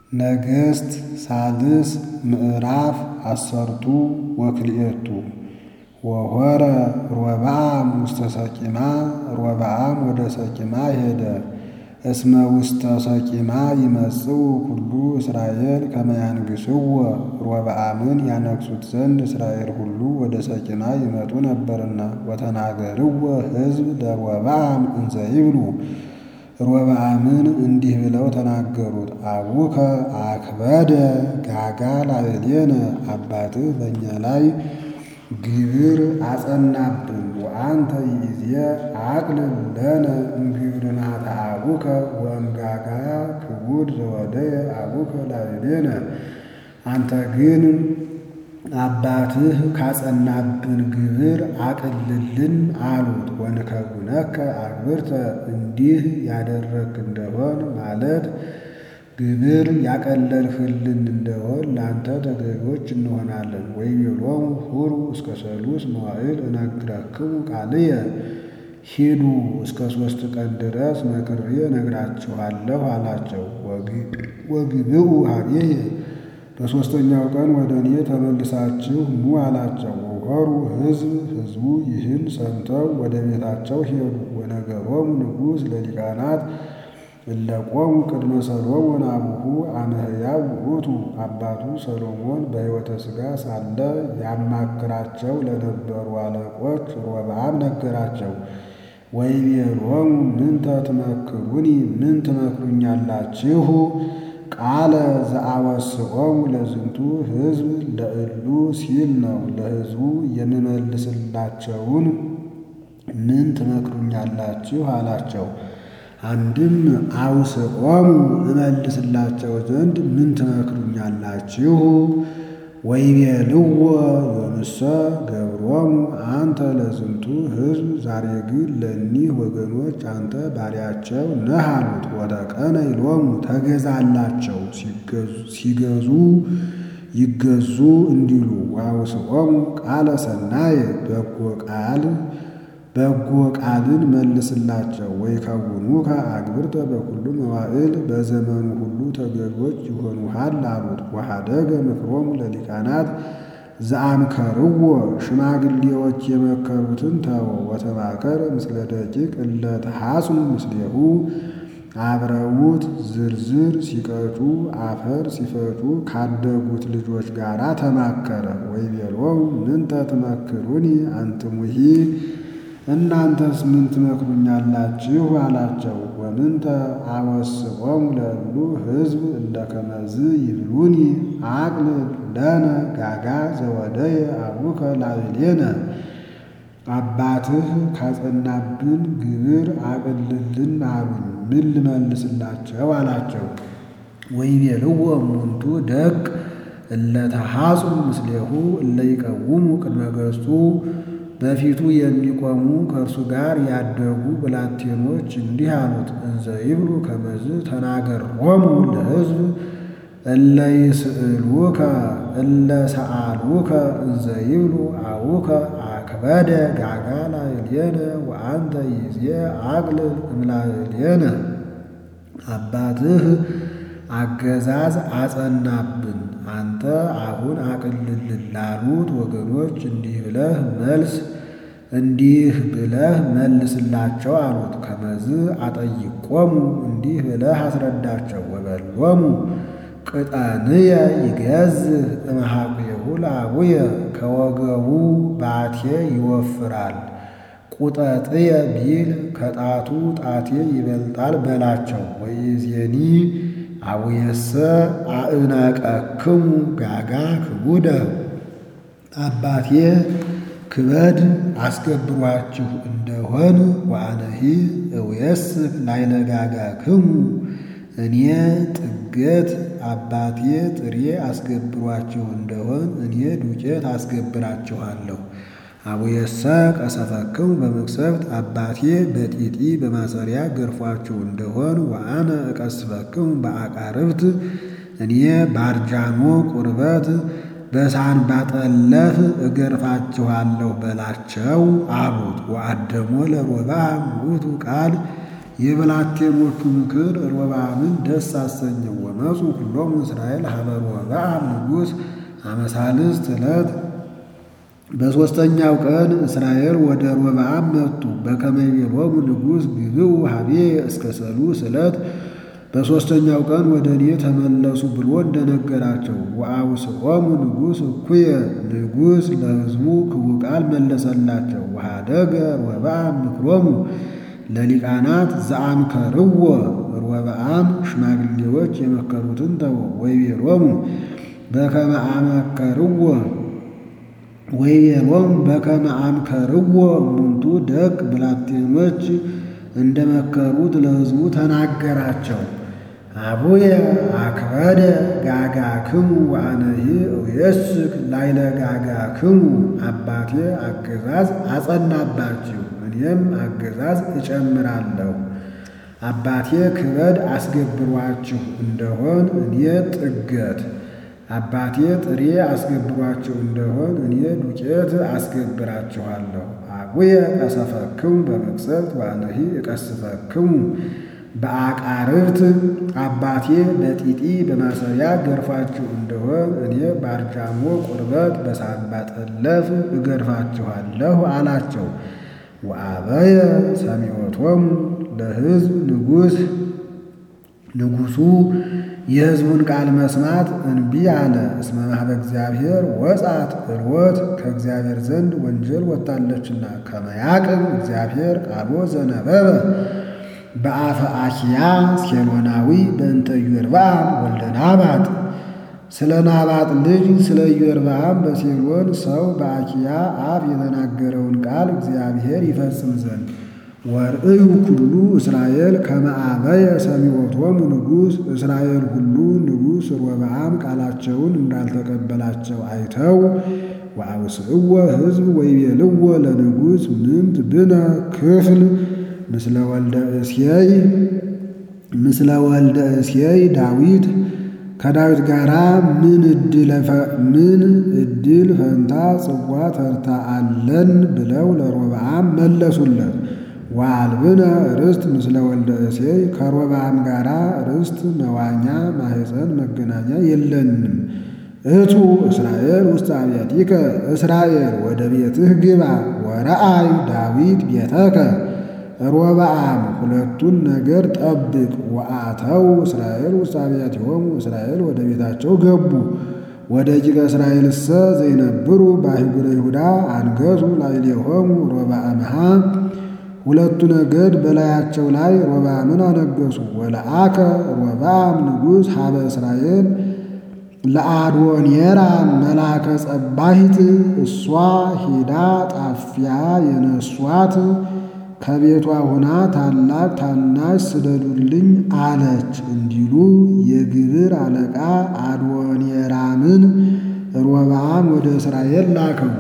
ነገሥት ሳልስ ምዕራፍ አሰርቱ ወክልኤቱ ወሖረ ሮብዓም ውስተ ሰቂማ ሮብዓም ወደ ሰቂማ ሄደ። እስመ ውስተ ሰቂማ ይመጽኡ ኩሉ እስራኤል ከመ ያንግሥዎ ሮብዓምን ያነግሡት ዘንድ እስራኤል ሁሉ ወደ ሰቂማ ይመጡ ነበርና። ወተናገርዎ ሕዝብ ለሮብዓም እንዘ ይብሉ ሮብዓምን እንዲህ ብለው ተናገሩት። አቡከ አክበደ ጋጋ ላዕሌነ አባትህ በእኛ ላይ ግብር አጸናብን። ወአንተ ይእዜ አቅልል ለነ እምግብርናተ አቡከ ወእምጋጋ ክቡድ ዘወደየ አቡከ ላዕሌነ። አንተ ግን አባትህ ካጸናብን ግብር አቅልልን አሉት። ወንከውነከ አግብርተ እንዲህ ያደረግክ እንደሆን ማለት ግብር ያቀለልህልን እንደሆን ለአንተ ተገዦች እንሆናለን። ወይቤሎሙ ሑሩ እስከ ሰሉስ መዋዕል እነግረክሙ ቃልየ ሂዱ እስከ ሦስት ቀን ድረስ መክሬ እነግራችኋለሁ አላቸው። ወግብኡ ኀቤየ በሦስተኛው ቀን ወደ እኔ ተመልሳችሁ ኑ አላቸው። ወሖሩ ሕዝብ ሕዝቡ ይህን ሰምተው ወደ ቤታቸው ሄዱ። ወነገሮሙ ንጉሥ ለሊቃናት እለ ቆሙ ቅድመ ሰሎሞን አቡሁ አመ ሕያው ውእቱ። አባቱ ሰሎሞን በሕይወተ ሥጋ ሳለ ያማክራቸው ለነበሩ አለቆች ሮብዓም ነገራቸው። ወይቤሎሙ ምንተ ትመክሩኒ ምን ትመክሩኛላችሁ? ቃለ ዘአወስዖሙ ለዝንቱ ሕዝብ ለእሉ ሲል ነው። ለሕዝቡ የምመልስላቸውን ምን ትመክሩኛላችሁ አላቸው። አንድም አውስዖሙ እመልስላቸው ዘንድ ምን ትመክሩኛላችሁ? ወይቤልዎ ዮምሰ ገብሮሙ አንተ ለዝንቱ ሕዝብ ዛሬ ግን ለእኒህ ወገኖች አንተ ባሪያቸው ነህ አሉት። ወተቀነ ይሎሙ ተገዛላቸው ሲገዙ ይገዙ እንዲሉ። ወአውስዖሙ ቃለ ሰናየ በጎ ቃል በጎ ቃልን መልስላቸው። ወይከውኑከ አግብርተ በኩሉ መዋዕል በዘመኑ ሁሉ ተገዦች ይሆኑሃል አሉት። ወኀደገ ምክሮሙ ለሊቃናት ዘአምከርዎ ሽማግሌዎች የመከሩትን ተወ። ወተማከረ ምስለ ደቂቅ እለ ተሐጽኑ ምስሌሁ አብረውት ዝርዝር ሲቀጩ አፈር ሲፈጩ ካደጉት ልጆች ጋር ተማከረ። ወይቤሎሙ ምንተ ትመክሩኒ አንትሙሂ እናንተስ ምን ትመክሩኛላችሁ? አላቸው። ወምንተ አወስዖሙ ለእሉ ሕዝብ እለ ከመዝ ይብሉኒ አቅልል ለነ ጋጋ ዘወደየ አቡከ ላዕሌነ። አባትህ ካጸናብን ግብር አቅልልን አሉኝ። ምን ልመልስላቸው? አላቸው። ወይቤልዎ እሙንቱ ደቅ እለ ተሐጽኑ ምስሌሁ እለ ይቀውሙ ቅድመ ገጹ በፊቱ የሚቆሙ ከእርሱ ጋር ያደጉ ብላቴኖች እንዲህ አሉት። እንዘ ይብሉ ከመዝ ተናገሮሙ ለሕዝብ እለ ይስእሉከ እለ ሰአሉከ እንዘ ይብሉ አቡከ አክበደ ጋጋ ላዕሌነ ወአንተ ይእዜ አቅልል እምላዕሌነ። አባትህ አገዛዝ አጸናብን አንተ አሁን አቅልልን ላሉት ወገኖች እንዲህ ብለህ መልስ እንዲህ ብለህ መልስላቸው አሉት። ከመዝ አጠይቆሙ እንዲህ ብለህ አስረዳቸው። ወበሎሙ ቅጠንየ ይገዝህ እምኀቤሁ ለአቡየ ከወገቡ ባቴ ይወፍራል ቁጠጥየ ቢል ከጣቱ ጣቴ ይበልጣል በላቸው። ወይእዜኒ አቡየሰ አእናቀክሙ ጋጋ ክቡደ አባቴ ክበድ አስገብሯችሁ እንደሆን ወአነሂ እውየስክ ላዕለ ጋጋክሙ እኔ ጥገት አባቴ ጥሬ አስገብሯችሁ እንደሆን እኔ ዱቄት አስገብራችኋለሁ። አቡየሰ ቀሰፈክሙ በመቅሰፍት አባቴ በጢጢ በማሰሪያ ገርፏችሁ እንደሆን ወአነ እቀስፈክሙ በአቃርብት እኔ ባርጃኖ ቁርበት በሳንባጠለፍ እገርፋችኋለሁ በላቸው አሉት። ወአደሞ ለሮብዓም ውእቱ ቃል የብላቴኖቹ ምክር ሮብዓምን ደስ አሰኘው። ወመፁ ኩሎሙ እስራኤል ሀበ ሮብዓም ንጉሥ አመሳልስት ዕለት በሦስተኛው ቀን እስራኤል ወደ ሮብዓም መጡ። በከመ ይቤሎሙ ንጉሥ ግብኡ ሀቤ እስከ ሰሉስ ዕለት በሦስተኛው ቀን ወደ እኔ ተመለሱ ብሎ እንደነገራቸው። ወአውስዖሙ ንጉሥ እኩየ ንጉሥ ለሕዝቡ ክቡ ቃል መለሰላቸው። ወኀደገ ሮብዓም ምክሮሙ ለሊቃናት ዘአምከርዎ ሮብዓም ሽማግሌዎች የመከሩትን ተወ። ወይቤሎሙ በከመ አመከርዎ ወይቤሎሙ በከመ አምከርዎ እሙንቱ ደግ ብላቴኖች እንደመከሩት ለሕዝቡ ተናገራቸው። አቡየ አክበደ ጋጋክሙ ወአነሂ እየስክ ላይለ ጋጋክሙ አባቴ አገዛዝ አጸናባችሁ እኔም አገዛዝ እጨምራለሁ። አባቴ ክበድ አስገብሯችሁ እንደሆን እኔ ጥገት አባቴ ጥሬ አስገብሯችሁ እንደሆን እኔ ዱቄት አስገብራችኋለሁ። አቡየ ቀሰፈክሙ በመቅሰፍት ወአነሂ እቀስፈክሙ በአቃርብት አባቴ በጢጢ በማሰሪያ ገርፋችሁ እንደሆን እኔ በአርጃሞ ቁርበት በሳንባ ጠለፍ እገርፋችኋለሁ አላቸው። ወአበየ ሰሚዖቶሙ ለሕዝብ ንጉሥ ንጉሡ የሕዝቡን ቃል መስማት እንቢ አለ። እስመ ማኅበ እግዚአብሔር ወጻት እልወት ከእግዚአብሔር ዘንድ ወንጀል ወጥታለችና ከመያቅም እግዚአብሔር ቃሎ ዘነበበ በአፈ አኪያ ሴሎናዊ በእንተ ኢዮርብዓም ወልደ ናባጥ ስለ ናባጥ ልጅ ስለ ኢዮርብዓም በሴሎን ሰው በአኪያ አፍ የተናገረውን ቃል እግዚአብሔር ይፈጽም ዘንድ ወርእዩ ኩሉ እስራኤል ከመ አበየ ሰሚዖቶሙ ንጉሥ እስራኤል ሁሉ ንጉሥ ሮብዓም ቃላቸውን እንዳልተቀበላቸው አይተው ወአውስዕዎ ሕዝብ ወይቤልዎ ለንጉሥ ምንት ብነ ክፍል ምስለ ወልደ እሴይ ምስለ ወልደ እሴይ ዳዊት ከዳዊት ጋር ምን ምን ዕድል ፈንታ ጽዋ ተርታ አለን ብለው ለሮብዓም መለሱለት። ወአልብነ ርስት ምስለ ወልደ እሴይ ከሮብዓም ጋር ርስት መዋኛ ማሕፀን መገናኛ የለንም። እቱ እስራኤል ውስጥ አብያቲከ እስራኤል ወደ ቤትህ ግባ ወረአይ ዳዊት ቤተከ ሮብዓም ሁለቱን ነገር ጠብቅ። ወአተው እስራኤል ውስጥ አብያቲሆሙ እስራኤል ወደ ቤታቸው ገቡ። ወደ ጅቀ እስራኤልሰ ዘይነብሩ በአህጉረ ይሁዳ አንገሱ ላዕሌሆሙ ሮብዓምሃ ሁለቱ ነገድ በላያቸው ላይ ሮብዓምን አነገሱ። ወለአከ ሮብዓም ንጉሥ ሀበ እስራኤል ለአዶኔራ መላከ ጸባሂት እሷ ሂዳ ጣፊያ የነሷት ከቤቷ ሆና ታላቅ ታናሽ ስደዱልኝ አለች እንዲሉ የግብር አለቃ አዶኔራምን ሮብዓም ወደ እስራኤል ላከው።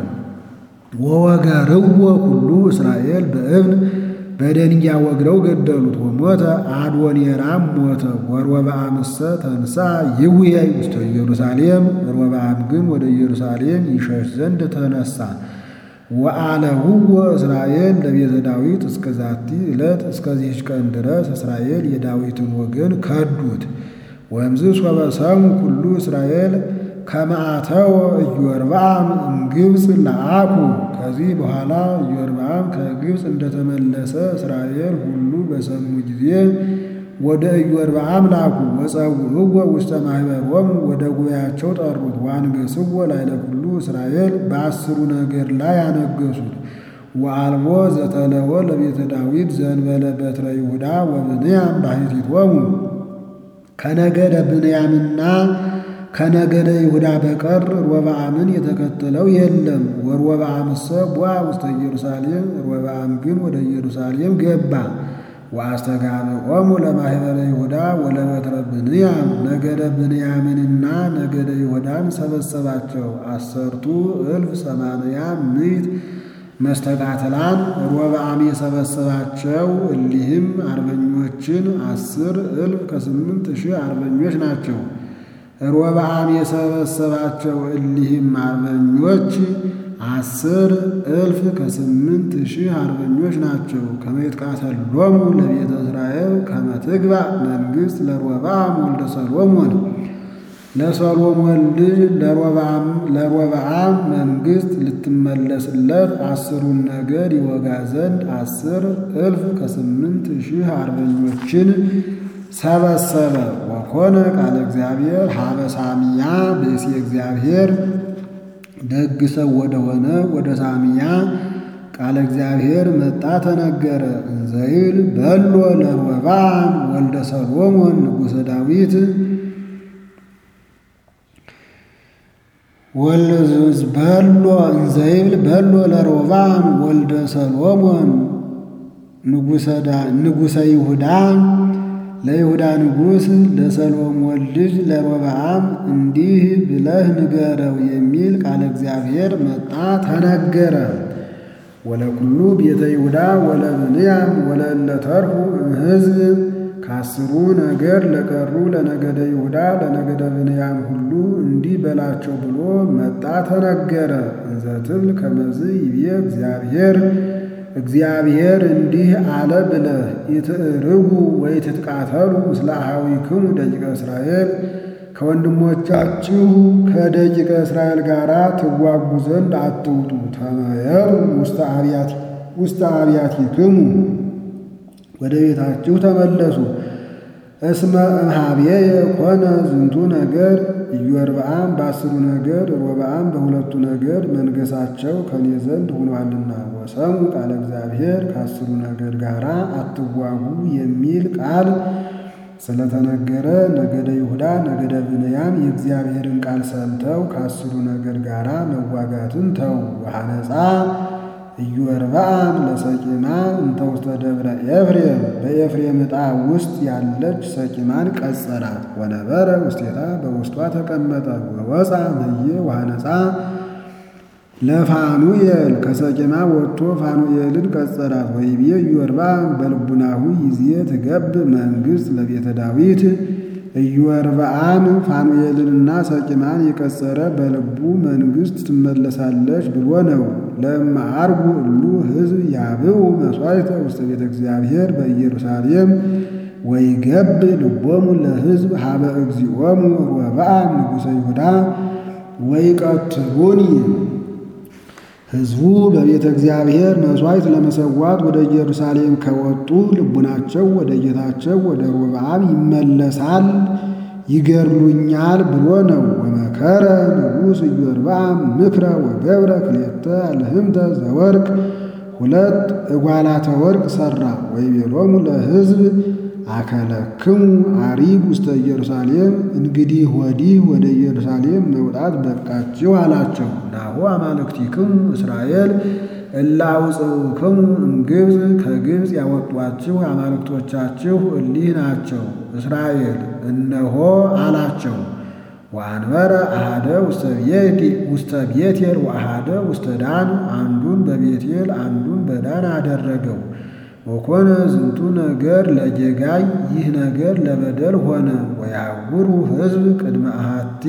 ወወገርዎ ኩሉ እስራኤል በእብን በደንጊያ ወግረው ገደሉት። ወሞተ አዶኔራም ሞተ። ወሮብዓምሰ ተንሳ ይውየይ ውስተ ኢየሩሳሌም ሮብዓም ግን ወደ ኢየሩሳሌም ይሸሽ ዘንድ ተነሳ። ወአለውዎ እስራኤል ለቤተ ዳዊት እስከ ዛቲ ዕለት እስከዚህች ቀን ድረስ እስራኤል የዳዊትን ወገን ከዱት። ወእምዝ ሶበ ሰሙ ኩሉ እስራኤል ከመአተወ ኢዮርብዓም እምግብፅ ለአኩ ከዚህ በኋላ ኢዮርብዓም ከግብፅ እንደተመለሰ እስራኤል ሁሉ በሰሙ ጊዜ ወደ ኢዮርብዓም ላኩ። ወጸውዕዎ ውስተ ማኅበሮሙ ወደ ጉባኤያቸው ጠሩት። ወአንገሥዎ ላዕለ ኩሉ እስራኤል በአስሩ ነገድ ላይ አነገሱት። ወአልቦ ዘተለወ ለቤተ ዳዊት ዘእንበለ በትረ ይሁዳ ወብንያም ባሕቲቶሙ ከነገደ ብንያምና ከነገደ ይሁዳ በቀር ሮብዓምን የተከተለው የለም። ወሮብዓምሰ ቦአ ውስተ ኢየሩሳሌም ሮብዓም ግን ወደ ኢየሩሳሌም ገባ። ወአስተጋብኦሙ ለማኅበረ ይሁዳ ወለበትረ ብንያም ነገደ ብንያምንና ነገደ ይሁዳን ሰበሰባቸው። አሰርቱ እልፍ ሰማንያ ምዕት መስተቃትላን ሮብዓም የሰበሰባቸው እሊህም አርበኞችን አስር እልፍ ከስምንት ሺህ አርበኞች ናቸው። ሮብዓም የሰበሰባቸው እሊህም አርበኞች አስር እልፍ ከስምንት ሺህ አርበኞች ናቸው። ከመይትቃተሎሙ ለቤተ እስራኤል ከመ ትግባእ መንግሥት ለሮብዓም ወልደ ሰሎሞን ለሰሎሞን ልጅ ለሮብዓም መንግሥት ልትመለስለት አስሩን ነገድ ይወጋ ዘንድ አስር እልፍ ከስምንት ሺህ አርበኞችን ሰበሰበ። ወኮነ ቃለ እግዚአብሔር ሀበ ሳሚያ ብእሲ እግዚአብሔር ደግ ሰው ወደሆነ ወደ ሳሚያ ቃለ እግዚአብሔር መጣ ተነገረ። እንዘይብል በሎ ለሮብዓም ወልደ ሰሎሞን ንጉሠ ዳዊት በሎ እንዘይብል በሎ ለሮብዓም ወልደ ሰሎሞን ንጉሠ ይሁዳ ለይሁዳ ንጉሥ ለሰሎሞን ልጅ ለሮብዓም እንዲህ ብለህ ንገረው የሚል ቃለ እግዚአብሔር መጣ ተነገረ። ወለኩሉ ቤተ ይሁዳ ወለብንያም ወለእለ ተርፉ እምሕዝብ ከአስሩ ነገድ ለቀሩ ለነገደ ይሁዳ ለነገደ ብንያም ሁሉ እንዲህ በላቸው ብሎ መጣ ተነገረ። እንዘ ትብል ከመዝ ይቤ እግዚአብሔር እግዚአብሔር እንዲህ አለ ብለህ ኢትዕርጉ ወኢትትቃተሉ ምስለ አኀዊክሙ ደቂቀ እስራኤል ከወንድሞቻችሁ ከደቂቀ እስራኤል ጋር ትዋጉ ዘንድ አትውጡ። ተመየሩ ውስተ አብያቲክሙ ወደ ቤታችሁ ተመለሱ። እስመ እምኀቤየ ኮነ ዝንቱ ነገር ኢዮርብዓም በአስሩ ነገድ ሮብዓም በሁለቱ ነገድ መንገሳቸው ከኔ ዘንድ ሆኗልና። ወሰሙ ቃለ እግዚአብሔር ከአስሩ ነገድ ጋር አትዋጉ የሚል ቃል ስለተነገረ ነገደ ይሁዳ ነገደ ብንያም የእግዚአብሔርን ቃል ሰምተው ከአስሩ ነገድ ጋር መዋጋትን ተው። ወሐነፃ ኢዮርብዓም ለሰቂማ እንተ ውስተ ደብረ ኤፍሬም በኤፍሬም ዕጣ ውስጥ ያለች ሰቂማን ቀጸላት። ወነበረ ውስቴታ በውስጧ ተቀመጠ። ወወፃ መየ ወሐነፃ ለፋኑኤል ከሰቂማ ወጥቶ ፋኑኤልን ቀጸላት። ወይቤ ኢዮርብዓም በልቡናሁ ይዜ ትገብ መንግሥት ለቤተ ዳዊት ኢዮርብዓም ፋኑኤልንና ሰቂማን የቀጸረ በልቡ መንግሥት ትመለሳለች ብሎ ነው። ለእመ ዐርጉ እሉ ሕዝብ ያብኡ መሥዋዕተ ውስተ ቤተ እግዚአብሔር በኢየሩሳሌም ወይገብ ልቦሙ ለሕዝብ ሀበ እግዚኦሙ ሮብዓም ንጉሠ ይሁዳ ወይቀትሉኒ ሕዝቡ በቤተ እግዚአብሔር መሥዋዕት ለመሰዋት ወደ ኢየሩሳሌም ከወጡ ልቡናቸው ወደ ጌታቸው ወደ ሮብዓም ይመለሳል፣ ይገድሉኛል ብሎ ነው። ወመከረ ንጉሥ ኢዮርብዓም ምክረ ወገብረ ክልኤተ አልህምተ ዘወርቅ ሁለት እጓላተ ወርቅ ሠራ። ወይቤሎሙ ለሕዝብ አከለክሙ አሪግ ውስተ ኢየሩሳሌም እንግዲህ ወዲህ ወደ ኢየሩሳሌም መውጣት በቃችሁ አላቸው። ናሁ አማልክቲክሙ እስራኤል እለ አውፅኡክሙ እምግብፅ ከግብፅ ያወጧችሁ አማልክቶቻችሁ እሊህ ናቸው። እስራኤል እነሆ አላቸው። ወአንበረ አሃደ ውስተ ቤቴል ወአሃደ ውስተ ዳን አንዱን በቤቴል አንዱን በዳን አደረገው። ወኮነ ዝንቱ ነገር ለጌጋይ ይህ ነገር ለበደል ሆነ። ወያውሩ ሕዝብ ቅድመ አሃቲ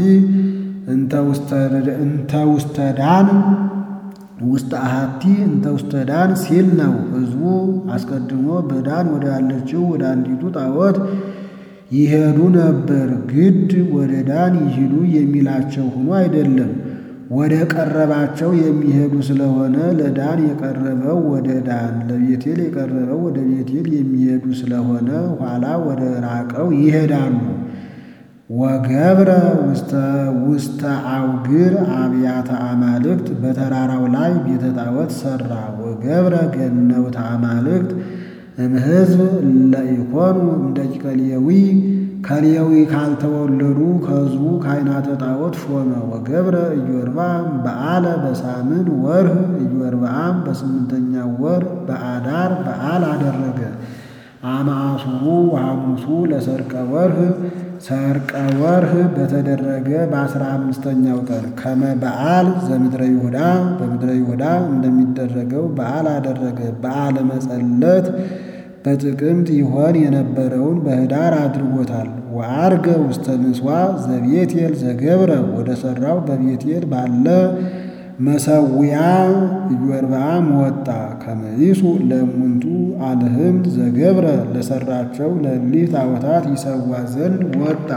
እንተ ውስተ ዳን ውስተ አሃቲ እንተ ውስተ ዳን ሲል ነው። ሕዝቡ አስቀድሞ በዳን ወደ ያለችው ወደ አንዲቱ ጣዖት ይሄዱ ነበር። ግድ ወደ ዳን ይሂዱ የሚላቸው ሆኖ አይደለም ወደ ቀረባቸው የሚሄዱ ስለሆነ ለዳን የቀረበው ወደ ዳን ለቤቴል የቀረበው ወደ ቤቴል የሚሄዱ ስለሆነ ኋላ ወደ ራቀው ይሄዳሉ። ወገብረ ውስተ አውግር አብያተ አማልክት በተራራው ላይ ቤተ ጣዖት ሠራ። ወገብረ ገነውተ አማልክት እምሕዝብ ለኢኮኑ እምደቂቀ ሌዊ ከሌዊ ካልተወለዱ ከሕዝቡ ካህናተ ጣዖት ሾመ። ወገብረ ኢዮርብዓም በዓለ በሳምን ወርህ ኢዮርብዓም በስምንተኛው ወር በአዳር በዓል አደረገ። አማሱሩ ወሐሙሱ ለሰርቀ ወርህ ሰርቀ ወርህ በተደረገ በአስራ አምስተኛው ቀን ከመ በዓል ዘምድረ ይሁዳ በምድረ ይሁዳ እንደሚደረገው በዓል አደረገ። በዓለ መጸለት በጥቅምት ይሆን የነበረውን በኅዳር አድርጎታል። ወዐርገ ውስተ ምጽዋ ዘቤቴል ዘገብረ ወደ ሠራው በቤቴል ባለ መሰዊያ ኢዮርብዓም ወጣ። ከመይሱ ለእሙንቱ አልህምት ዘገብረ ለሰራቸው ለእሊህ ጣዖታት ይሰዋ ዘንድ ወጣ።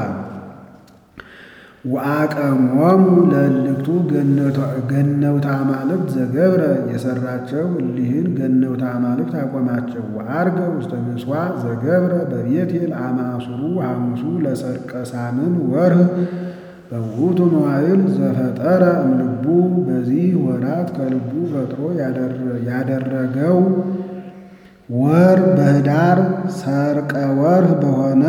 ወአቀሞሙ ለእልክቱ ገነውተ አማልክት ዘገብረ የሰራቸው እሊህን ገነውተ አማልክት አቆማቸው። ወዐርገ ውስተ ምጽዋዕ ዘገብረ በቤቴል አማሱሩ ሐሙሱ ለሰርቀ ሳምን ወርህ በውእቱ መዋዕል ዘፈጠረ እምልቡ በዚህ ወራት ከልቡ ፈጥሮ ያደረገው ወር በኅዳር ሰርቀ ወርህ በሆነ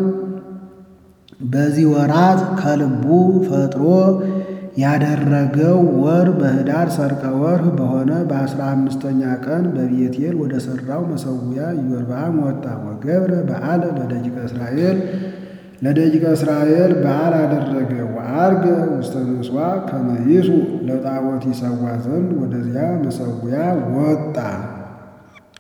በዚህ ወራት ከልቡ ፈጥሮ ያደረገው ወር በኅዳር ሰርቀ ወርህ በሆነ በአስራ አምስተኛ ቀን በቤቴል ወደ ሠራው መሠዊያ ኢዮርብዓም ወጣ። ወገብረ በዓለ ለደቂቀ እስራኤል ለደቂቀ እስራኤል በዓል አደረገ። ወዐርገ ውስተ ምጽዋዕ ከመ ይሱ ለጣዖት ይሰዋ ዘንድ ወደዚያ መሠዊያ ወጣ።